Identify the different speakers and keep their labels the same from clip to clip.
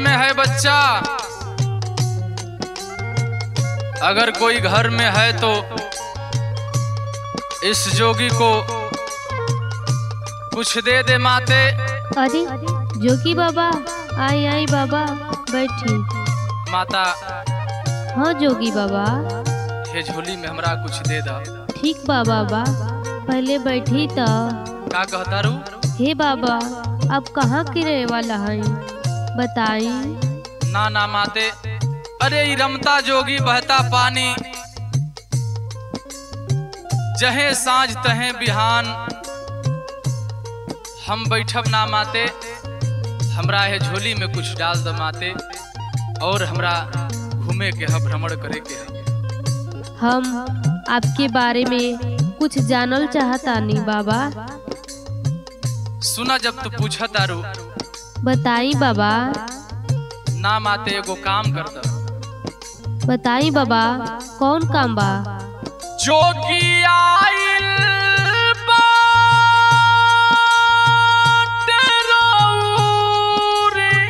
Speaker 1: में है बच्चा अगर कोई घर में है तो इस जोगी को कुछ दे दे माते
Speaker 2: अरे जोगी बाबा आई आई बाबा बैठी
Speaker 1: माता
Speaker 2: हाँ जोगी बाबा
Speaker 1: ये झोली में हमरा कुछ दे दा
Speaker 2: ठीक बा बाबा पहले बैठी तो
Speaker 1: का कहता रू
Speaker 2: हे बाबा अब कहाँ के रहे वाला है बताई
Speaker 1: ना ना माते अरे ई रमता जोगी बहता पानी जहे साँझ तहे बिहान हम बैठब ना माते हमरा है झोली में कुछ डाल द माते और हमरा घूमे के है भ्रमण करे के है
Speaker 2: हम आपके बारे में कुछ जानल चाहतानी बाबा
Speaker 1: सुना जब तू पूछा तारू
Speaker 2: बताई बाबा
Speaker 1: ना माते एगो काम कर द
Speaker 2: बताई बाबा कौन काम बा
Speaker 1: जोगी आइल बाटे रउरी।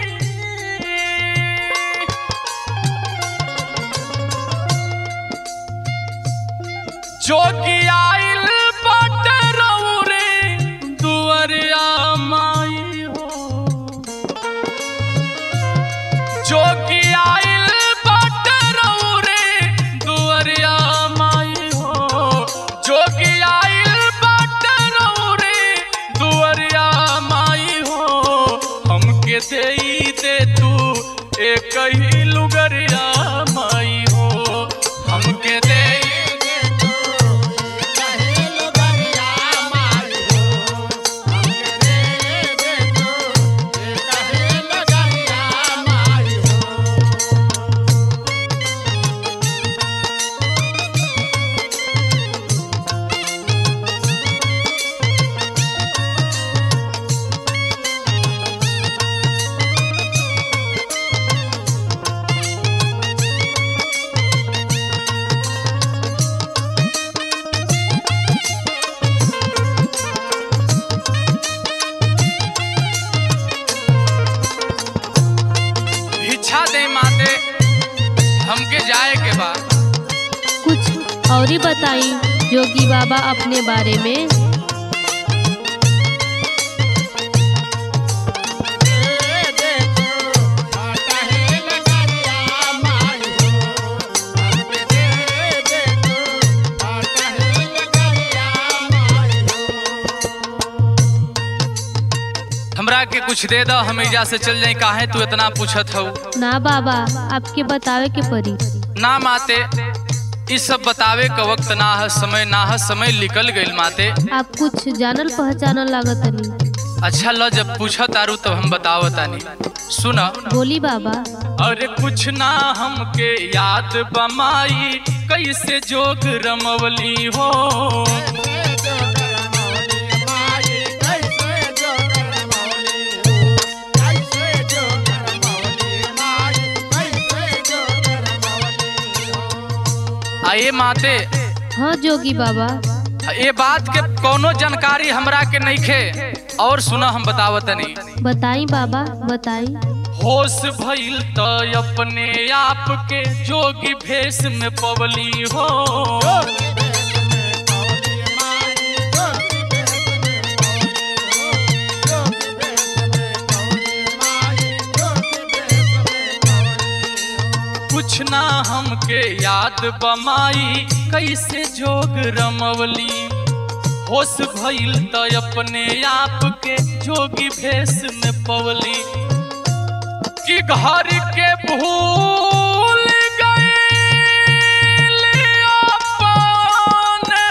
Speaker 1: जोगी आइल बाटे रउरी, दुअरिया माई हो जोगी आइल बाटे रउरे दुअरिया माई हो जोगी आइल बाटे रउरे दुअरिया माई हो हमके देई दे तू एक ही लुगरिया माई हो हमके देई दे तू कहे लुगरिया माई हो हमके देई दे तू कहे लुगरिया माई हो भिक्षा दे माते हमके जाए के बा
Speaker 2: कुछ और ही बताई जोगी बाबा अपने बारे में
Speaker 1: हमरा के कुछ दे दो हम एजा से चल जाए काहे तू इतना पूछत हो
Speaker 2: ना बाबा आपके बतावे के पड़ी
Speaker 1: ना माते ई सब बतावे का वक्त ना है समय ना है समय निकल गइल माते
Speaker 2: आप कुछ जानल पहचानल लागत नहीं
Speaker 1: अच्छा लो जब पूछत आरू तब हम बतावतानी सुना
Speaker 2: बोली बाबा
Speaker 1: अरे कुछ ना हमके याद बमाई कैसे जोग रमवली हो आए माते
Speaker 2: हाँ जोगी बाबा
Speaker 1: ये बात के कोनो जानकारी हमरा के नहीं खे और सुना हम बतावतनी
Speaker 2: बताई बाबा बताई
Speaker 1: होश भइल त अपने आप के जोगी भेष में पवली हो कुछ ना हमके याद बमाई कैसे जोग रमवली होश भइल त अपने आप के जोगी भेष में पवली कि घर के भूल गइल अपने।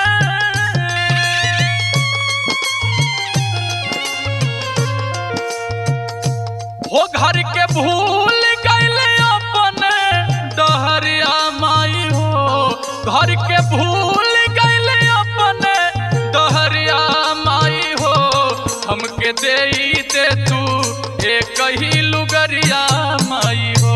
Speaker 1: हो घर के भूल गइल अपने डहरिया माई हो घर के भूल गइल अपने डहरिया माई हो हमके देई दे तू एक ही लुगरिया माई हो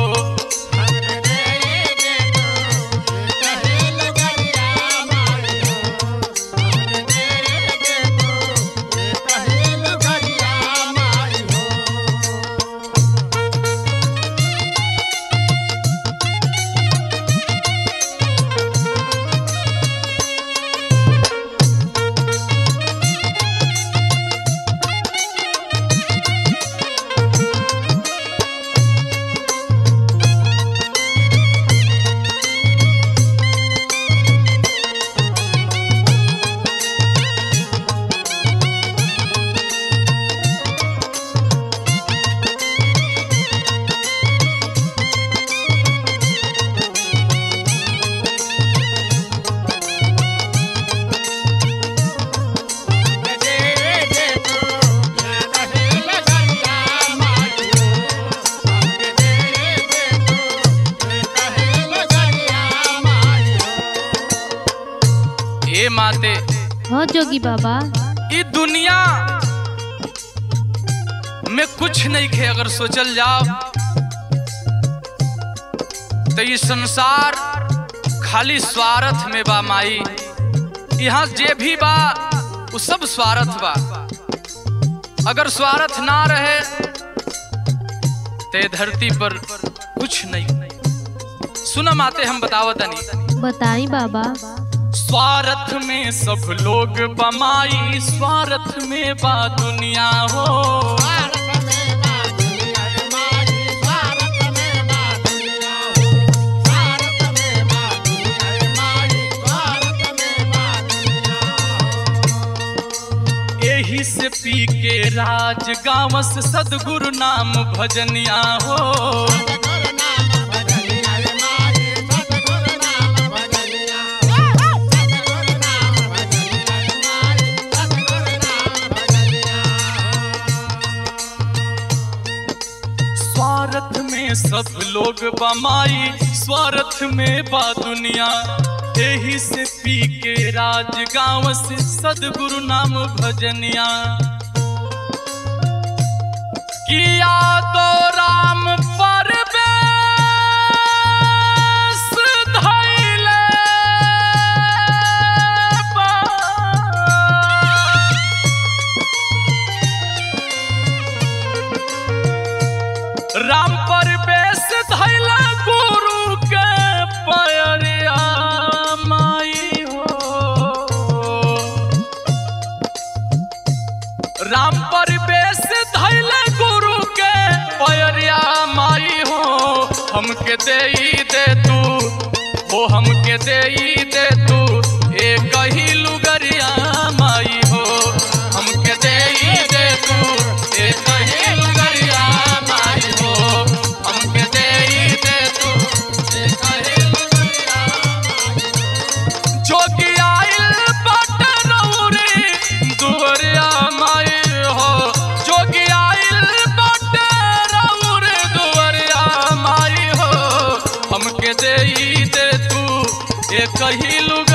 Speaker 1: ए माते
Speaker 2: हाँ जोगी बाबा
Speaker 1: ई दुनिया में कुछ नहीं खे अगर सोचल जाओ तो ये संसार खाली स्वार्थ में बा माई यहाँ जे भी बा वो सब स्वार्थ बा अगर स्वार्थ ना रहे ते धरती पर कुछ नहीं सुना माते हम बतावतनी
Speaker 2: बताई बाबा
Speaker 1: स्वार्थ में सब लोग बमाई स्वार्थ में बा दुनिया हो एही से पी के राज गाँव से सदगुरु नाम भजनिया हो स्वार्थ में सब लोग बमाई स्वार्थ में बा दुनिया एही से पी के राज गाँव से सदगुरु नाम भजनिया किया तो राम पर धैले बा। राम पर बेस धैला गुरु के पयरिया माई हो राम पर बेस धैला गुरु के पयरिया माई हो हमके देई दे तू हो हमके देई दे तू एक ही लुगरिया माई हो हमके देई दे तू एक ही लुगरिया माई हो हमके देई दे तू एक ही लुगरिया जोगी आइल बाट रौरी दुवरिया माई हो जोगी आइल बाट रौरी दुवरिया माई हो हमके देई दे तू एक ही लुग